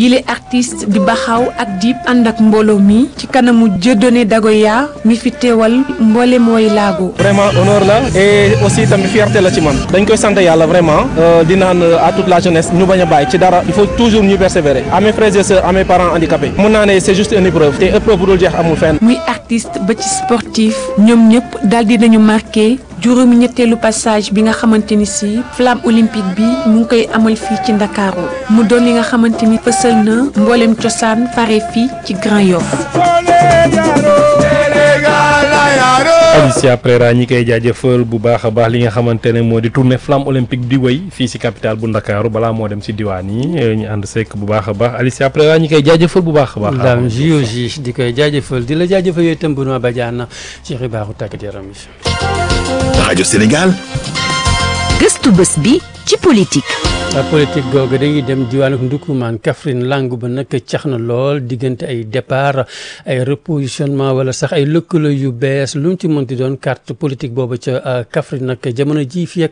yile artiste di baxaw ak Dip ànd ak mbooloo mi ci kanamu Dieudonné Dagoya mi fi teewal mboole mooy laago vraiment honneur la et aussi tamit fierté la ci man dañ koy sant yàlla vraiment di naan à toute la jeunesse ñu bañ a bàyyi ci dara il faut toujours ñu persévérer à mes frères et sœurs à mes parents handicapés mun naa ne c'est juste une épreuve te épreuve bu dul jeex amul fenn. muy artiste ba ci sportif ñoom ñëpp daal di nañu marqué juróomi ñetteelu passage bi nga xamante ni si flamme olympique bi mu ngi koy amal fii ci Ndakaaru mu doon li nga xamante ni fësal na mboolem cosaan fare fii ci Grand Yoff. Alicia Prera ñi koy jaajëfal bu baax a baax li nga xamante ne moo di tournée flamme olympique di wéy fii si capitale bu Ndakaaru balaa moo dem si diwaan yi ñu ànd sekk bu baax a baax Alicia Prera ñi koy jaajëfal bu baax a baax. daam JOJ di koy jaajëfal di la jaajëfal yooyu itam Benoît Badiane ci xibaaru tàggat yaram yi. rajo Sénégal. gëstu bés bi ci politique. politique googu dañuy dem diwaanu Ndoukoumane Kaffrine langue ba nag cax na lool diggante ay départ ay repositionnement wala sax ay lëkkaloo yu bees lu mu ci mënti doon carte politique boobu ca Kaffrine nag jamono ji fii ak